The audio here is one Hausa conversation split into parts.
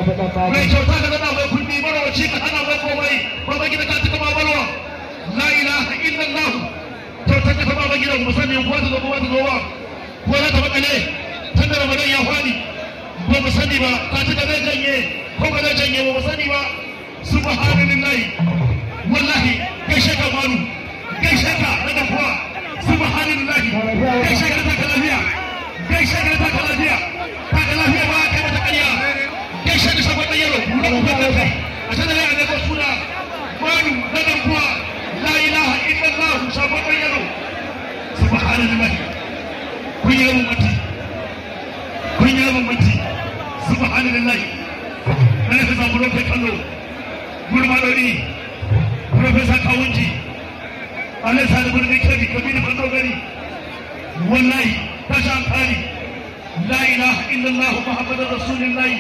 mai kyauta ka zana mai kundi marawaci ka hana mai komai baba gida ka tuka babarwa la ilaha illallah kyautar ka baba gida mu sani ko ta zo ko ta zo ba ko za ta makale tun da ramadan ya fadi ba mu sani ba ta tuka zai janye ko ba zai janye ba mu sani ba subhanallahi wallahi gaishe ka malu gaishe ka daga kuwa subhanallahi gaishe ka ta lafiya gaishe ka ta lafiya ta lafiya ba ka mata kariya gaishe da sabon yaro na kuma da kai a sanar da annabi suna malu daga kuwa la ilaha illallah sabon yaro subhanallahi kun yi mun mutu kun yi mun mutu subhanallahi kana ka samu lokacin kallo gurmadori profesa kawunji alai sani gurbi kedi kabiru kan dogari wallahi tasha kari la ilaha illallah muhammadur rasulullahi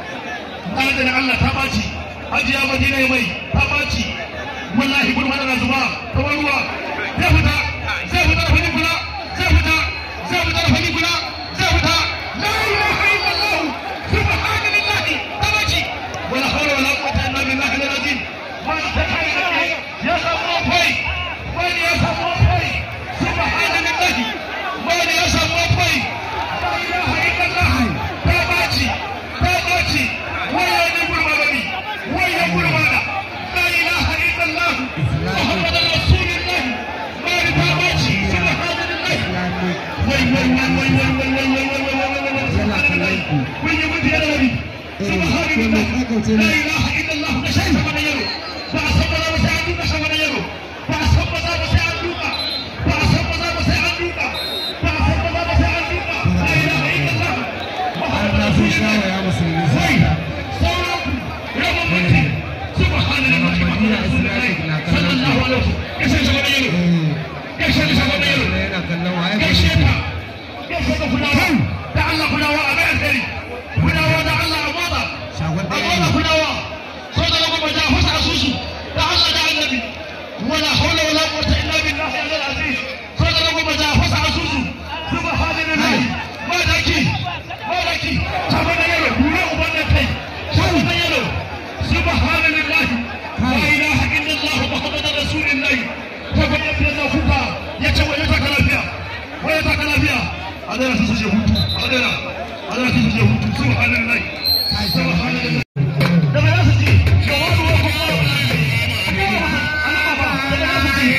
adadin allah ta baci hajiya madina mai ta baci wallahi gurmada na zuba kamar ruwa zai fita zai fita da fani kula zai fita zai fita da fani kula zai fita la ilaha illallah subhanallahi ta baci wala hawla wala quwwata illa billahi al-azim wani ta kai ya samu kai wani ya samu kai subhanallahi wani ya samu kai la ilaha illallah ta baci ta baci waya ne gurma bani waya gurma da la ilaha illallah muhammadur rasulullah wani ta baci subhanallahi wai wai wai wai wai wai wai wai wai wai wai wai subhanallahi kun yi mutu yana wani subhanallahi la ilaha illallah da shi sama da yaro ba a san maza ba sai an duka sama da yaro ba a san maza ba sai an duka ba a san maza ba sai an duka ba a san maza ba sai an duka la ilaha illallah muhammadur rasulullah wai sauran rabon mutu subhanallahi muhammadur rasulullah sallallahu alaihi wasallam kashe sama da yaro kashe sama da yaro gaishe ta gaishe ta kudawa da Allah kudawa a bayan gari kudawa da Allah a motsa a motsa kudawa so da kuma ja fasa asusu da Allah da annabi wala hawla wala quwwata illa billahi al aziz so da kuma ja fasa asusu subhanallahi ma daki ma daki sama da yaro dura uban da kai sama da yaro subhanallahi la ilaha illallah muhammadur rasulullah ta bayyana da kuka yace waje ta lafiya waje ta lafiya a dara su je hutu a dara a dara su je hutu subhanallahi subhanallahi daga za su ji jawabu wa kuma Allah ba daga za su ji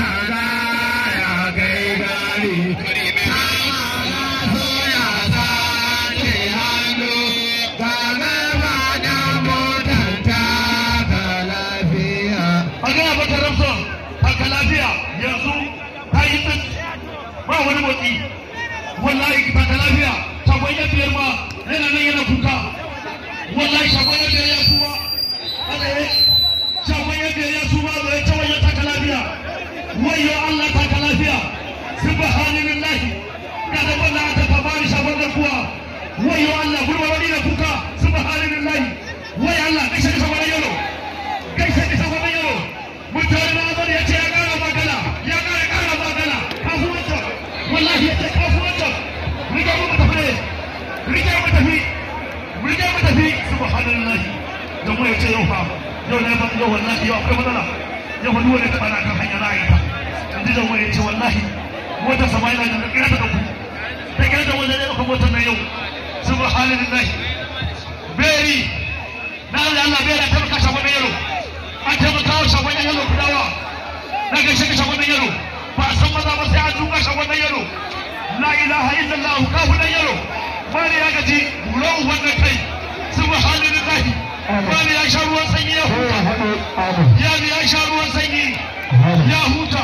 a gana baka ramson haka lafiya yanzu ta yi tsit ba wani motsi wallahi ta ka lafiya shagon ya biyar ma yana nan yana kuka wallahi shagon ya biyar ya suma alaye shagon ya biyar ya suma ba ya cewa ya ta ka lafiya wayo Allah ta ka lafiya subhanallahi kada wannan aka ta bani shagon da kuwa wayo Allah gurba wani na kuka subhanallahi wayo Allah kashe shagon yaro gaishe da shagon yaro mutane na azar ya ce ya kara magana ya kara kara magana kasuwanci wallahi ya ce kasuwanci rike mu tafi rike mu tafi rike mu tafi subhanallahi da mu ya ce yau fa yau ne ba yau wallahi yau akwai matsala yau fa duwane ta bana kan hanya na yi ta in ji da mu ya ce wallahi motar sama yana da kira ta dauku ta kira da wanda ne ɗauka motar nan yau subhanallahi beri na Allah Allah beri ta maka shagon yaro an taimaka wa shagon yaro kudawa na gaishe ka shagon yaro ba a san maza ba sai an duka shagon yaro la ilaha illallah kafu dan yaro wani ya gaji bulo wannan kai subhanallahi wani ya sha ruwan sanyi ya huta ya ya sha ruwan sanyi ya huta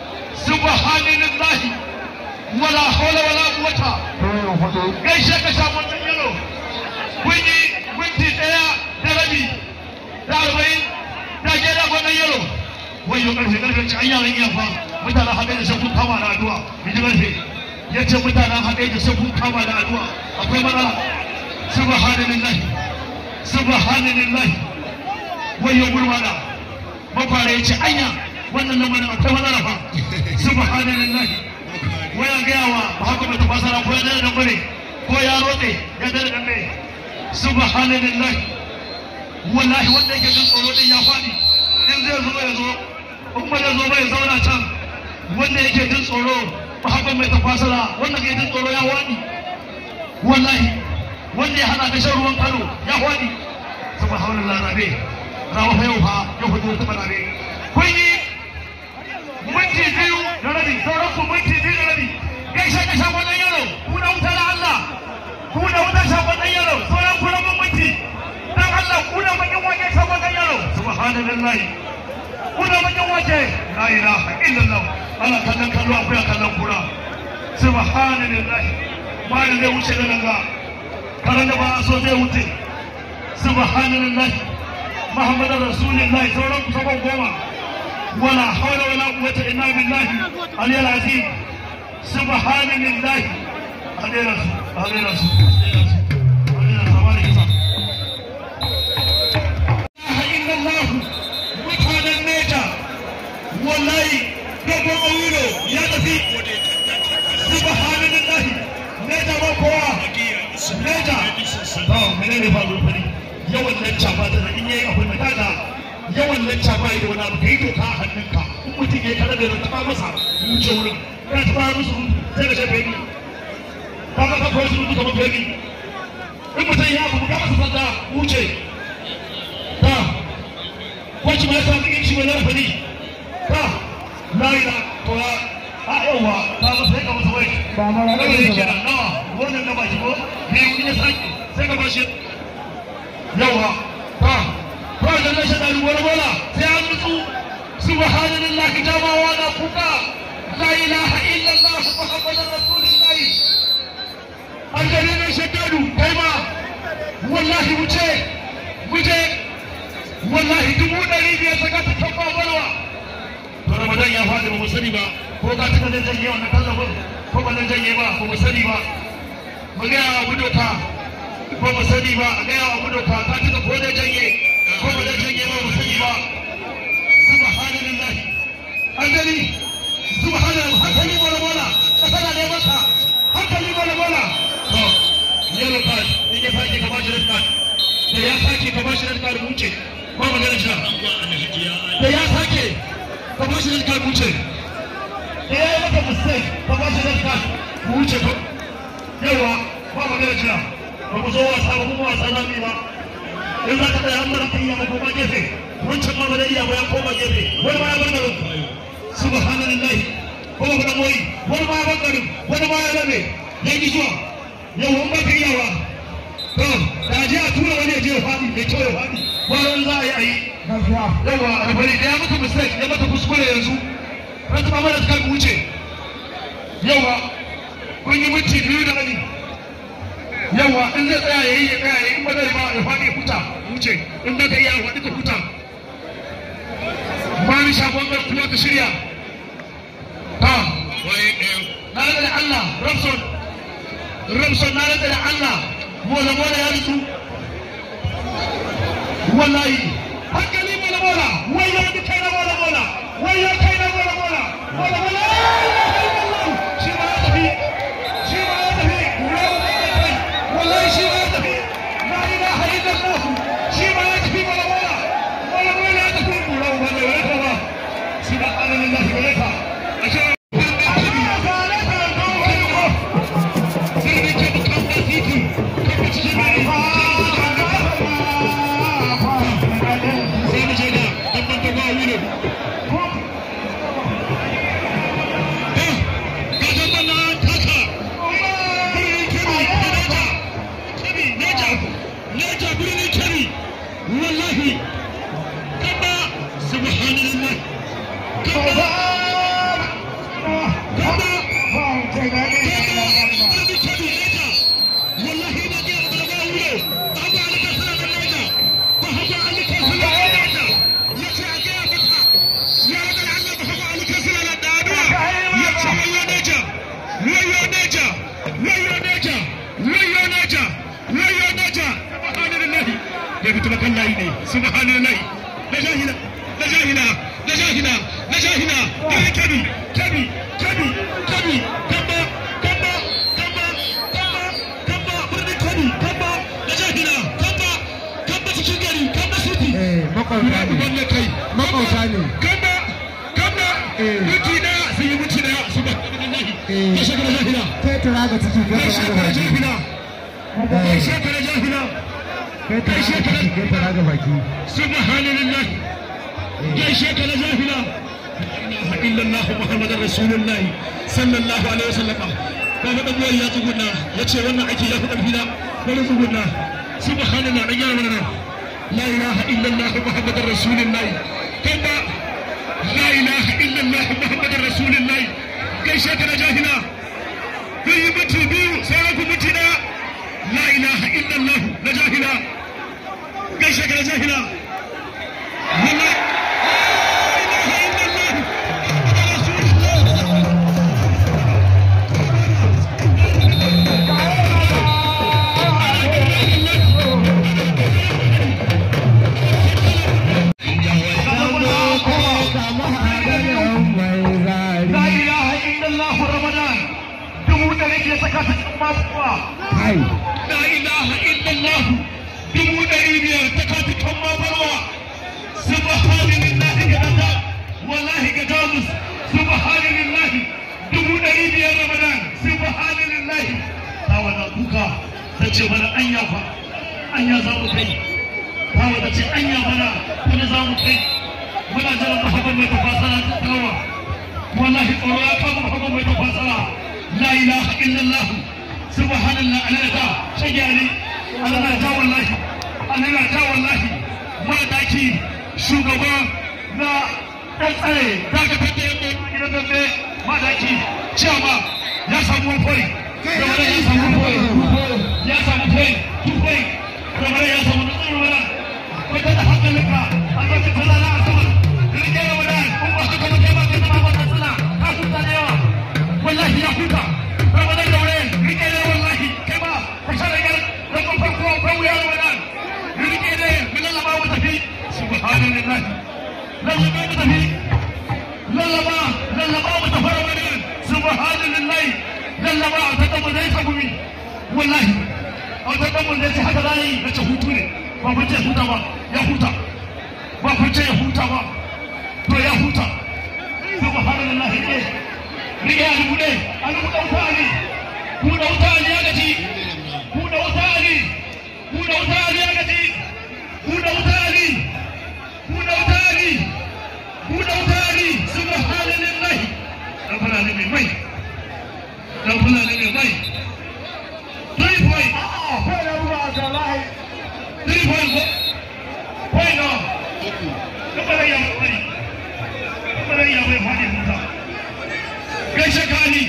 subhanallahi wala hawla wala quwwata gaishe ka shagon yaro kun yi minti daya da rabi da arba'in da ke da gwanan yaro wayo karfe karfe ci an yaran iya fa mutanen haɗe da sai kun kama da addu'a in ji karfe ya ce mutanen haɗe da sai kun kama da addu'a akwai matsala subhanallahi subhanallahi wayo gurmana makwara ya ce anya wannan lamarin akwai matsala fa subhanallahi waya gaya wa ba haka mai tafasara ko ya dare da bare ko ya rotse ya dare da bare subhanallahi wallahi wanda yake jin tsoro din ya faɗi in zai zo ya zo in ba zai zo ba ya zauna can wanda yake jin tsoro mahabban mai tafasara wanda ke jin tsoro ya waɗi wallahi wanda ya hana da shan ruwan kano ya waɗi saboda haunin larabe rawa fa yau fa yau fa yau ta rabe kun yi minti biyu da rabi sauran ku minti biyu da rabi gaishe ka shafa ɗan yaro kuna wutar Allah kuna wutar shafa ɗan yaro sauran ku rabin minti dan Allah kuna bakin wake shafa ɗan yaro subhanallahi kuna bakin wake la ilaha illallah ana kallon kallo akwai kallon kura subhanallahi bayan zai wuce da nan ga karan da ba a so zai wuce subhanallahi muhammadar rasulullahi sauran ku sabon goma ولا حول ولا قوة إلا بالله علي العظيم سبحان الله علي رسول علي رسول علي رسول إلا الله مكان النجا والله دبر أولو يا نبي سبحان الله نجا وقوة نجا to menene ba rufe yawan nan chaba da in yayi abu da kaga yawan lacca ba da wani abu kai doka a hannunka in mutum ya kada da taba masa wuce wurin ya taba musu sai ka shafe ni ka ga kawai su duka mafi ni in mutum ya abu ka masa sanda wuce ta kwanci ma ya sa cikin shi mai larafa ni ta laila to ya a yawa ta masa ya ka masa wai ba na na ranar gari da kenan nawa wannan na baki ko biyu in ya sake sai ka bashi yawa ta kawai da rashin ɗari wani bola sai an nutsu subhanallahi jamawa na kuka la ilaha illallah muhammadur rasulullahi an gare ne shaddadu kai ma wallahi wuce wuce wallahi dubu ɗari biyar ta gata tabba barwa to ramadan ya faɗi ba mu sani ba ko ka tuka zai janye wannan tallafin ko ba zai janye ba ba mu sani ba mu gaya wa gudoka ko mu sani ba a gaya wa gudoka ka tuka ko zai janye ko ba zai janye ba mu sani ba subhanallah an gani subhanallah hankali bola bola kasana ne masa hankali bola bola to yellow card in ya sake ka bashi red card da ya sake ka bashi red card wuce ko magana shi da ya sake ka bashi red card wuce da ya yi maka mistake ka bashi red card wuce ko yawa ba magana shi ba mu zo wasa ba kuma wasa na ba in za ka tsaya an mara iya ba koma gefe wancan ma ba zai iya ba ya koma gefe wani ma ya bar garin subhanallah ko ba da moyi wani ma ya bar garin wani ma ya rabe ya ki zuwa yau wani ba ka iyawa to da je a tura wani ya je ya faɗi mai kyau ya faɗi bayan za a yi a yi gaskiya yawa albari da ya mata mistake ya mata kuskure yanzu ran ta mara ta wuce yawa kun yi minti biyu da rabi yawa in zai tsaya yayi ya tsaya yayi in ba zai ba ya faɗi ya huta wuce in ba ka iya faɗi ka huta ba ni shagon gar kuma ka shirya ta na rada da Allah Ramson Ramson na rada da Allah mola mola ya nutsu wallahi hankali mola mola wai ya bi kai na mola mola wai ya kai na mola mola mola mola shi ma ya tafi shi ma ya tafi wallahi shi ma ya tafi la ilaha illallah shi ma ya tafi mola mola mola mola ya tafi mola mola ya tafi subhanallahi wa bihamdihi ashe wallahi kaba subhanallah kaba kaba subhanallah la jahila la jahila la jahila la jahila da kabi kabi kabi kabi kaba kaba kaba kaba kaba birnin kabi kaba da jahila kaba kaba cikin gari kaba makauta ne wannan kai makauta ne kanda kanda Eh. mutu da sun yi mutu da su ba Eh. ya shekara jahila kai tura ga ciki kai ya tura ga shekara baki jahila ya shekara jahila kai tura ga ciki kai tura ga baki subhanallah ya shekara jahila la ilaha illallah muhammadar rasulullahi sallallahu alaihi wasallam kaga dan ya tsuguna yace wannan aiki ya fi karfi na bari tsuguna subhanallah dan yana nan la ilaha illallah muhammadar rasulullahi kanda la ilaha illallah muhammadar rasulullahi gaishe ka da jahila kun yi mutu biyu sauran ku mutu na la ilaha illallah na jahila gaishe ka da jahila wallahi la ilaha illallah muhammadar rasulullah kama hadarin mai zari La ilaha illallah Ramadan dubu da nake saka ta cikin masuwa. kai La ilaha illallah dubu ɗari biyar ta kati kan mabarwa. Subhanallahi ga dada wallahi ga jamus subhanallahi dubu ɗari biyar Ramadan subhanallahi ta wada kuka ta ce mana anya fa anya za mu kai ta wada ce anya mana wani za mu kai muna jiran mahaban mai tafasara ta tawa wallahi tsoro ya kama mahaban mai tafasara la ilaha illallah subhanallah alalata shagari alalata wallahi alalata wallahi madaki shugaba na ɗan tsare dakatar da yamma gidan dambe madaki ciyama ya samu fari da wani ya samu fari ya samu fari tufai da wani ya samu na tsaro wani wata da hankalinka a lokacin talala a sama rike da wani kuma haka ba kai ba kai zama wata tsala ka huta da yawa wallahi ya huta ramadan da wani rike da wallahi kai ba ka sha rigar da kofar kowa ko wuya da wani rike da mun lallaba mu tafi subhanallahi lallaba mu tafi lallaba lallaba mu tafi ramadan subhanallahi lallaba a ta mu zai ta gumi wallahi a ta mu zai ta haka zai na ce hutu ne ba ku ce huta ba ya huta ba ku ce ya huta ba to ya huta subhanallahi ne rike a dubu ne a dubu ɗan kwani ku da wuta ali ya gaji ku da wuta ali ku da wuta ali ya gaji ku da wuta ali ku da wuta ali ku da wuta ali subhanallahi dan fulani mai mai dan fulani mai mai three point kai da ruwa ga lahi three point point no kamar ya mai kamar ya mai fadi huta gaishe ka ali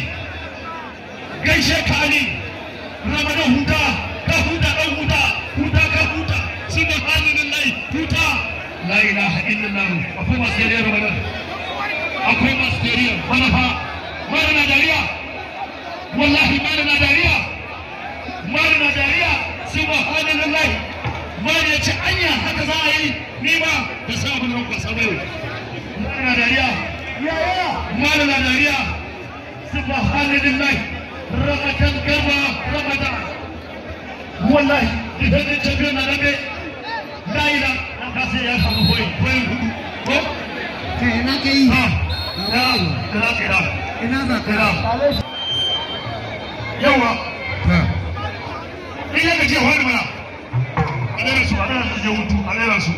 gaishe ka ali ramadan huta ka huta dan huta huta ka huta subhanallahi huta la ilaha illallah akwai masu yare ramadan akwai masu yare bana fa mara na dariya wallahi mara na dariya mara na dariya subhanallahi mara ya ce anya haka za a yi ni ba da sabon ran kwasa bai mara na dariya yaya mara na dariya subhanallahi ramadan garba ramadan wallahi idan ne champion na dambe la ila na kasa ya samu koyi koyi hudu ko kai ina kai ha ya kira kira ina za ka kira yawa ha in ya gaje wani mana a ɗaya su a ɗaya su je hutu a ɗaya su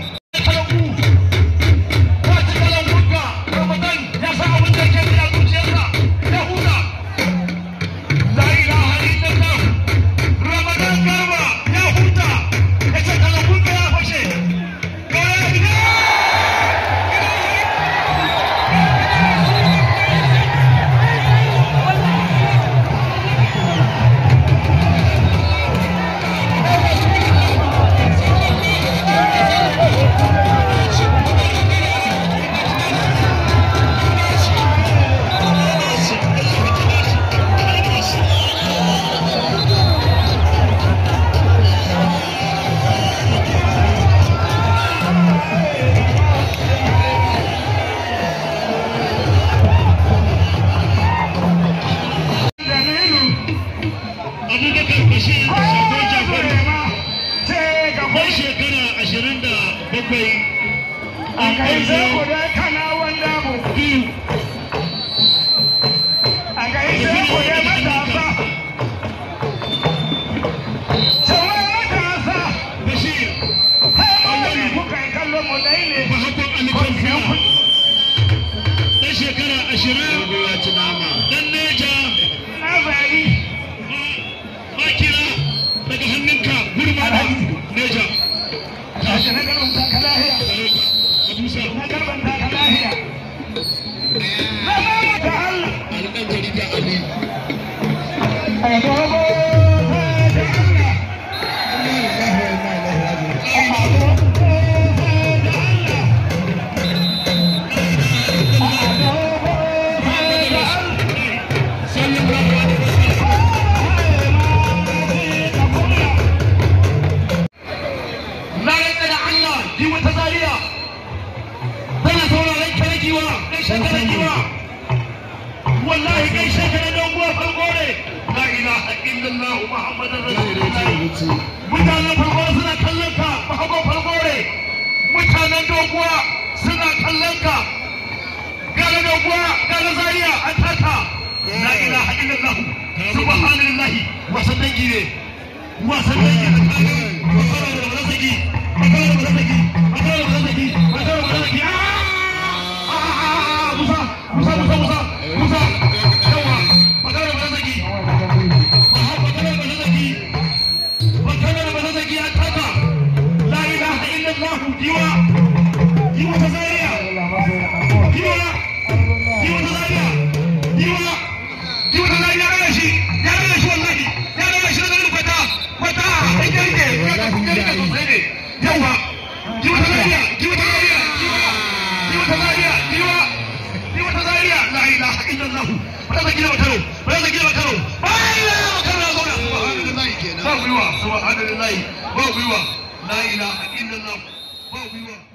kai a kai sai ku da kana wanda mu a kai sai ku da matasa sauran matasa Bashir sai mun wani kuka yi kallon mu dai ne Mahaifin Alikafiya ɗan shekara ashirin ɗan neja na zari makira daga hannunka gurma da neja tashi na garban taka lahiya Abusa na garban taka lahiya na zama ta Allah alƙan jarida Ali a dogo ta Allah na rantsa da Allah ji wata zariya tana sauraron kare giwa gaishe kare giwa wallahi gaishe kare don guwa farko ne la ilaha illallah muhammadar rasulullah mutanen farko suna kallon ka bahago farko ne mutanen doguwa suna kallon ka gane doguwa gane zariya an taka la ilaha illallah subhanallahi wasan dangi ne wasan dangi ne makara da bazaki makara da bazaki makara da bazaki makara da bazaki musa musa musa musa musa yawa makara da bazaki makara da bazaki makara da bazaki an taka la ilaha illallah diwa diwa ta zariya diwa diwa ta zariya diwa diwa ta zariya ya shi ya rage shi wallahi ya rage shi daga kwata kwata ai garke garke garke sosai ne yawa diwa ta zariya diwa ta zariya diwa ta zariya diwa diwa ta zariya la ilaha illallah ba za gina makaro ba za gina makaro ba ya makaro ya zauna subhanallahi kenan ba gwiwa subhanallahi ba gwiwa la ilaha illallah ba gwiwa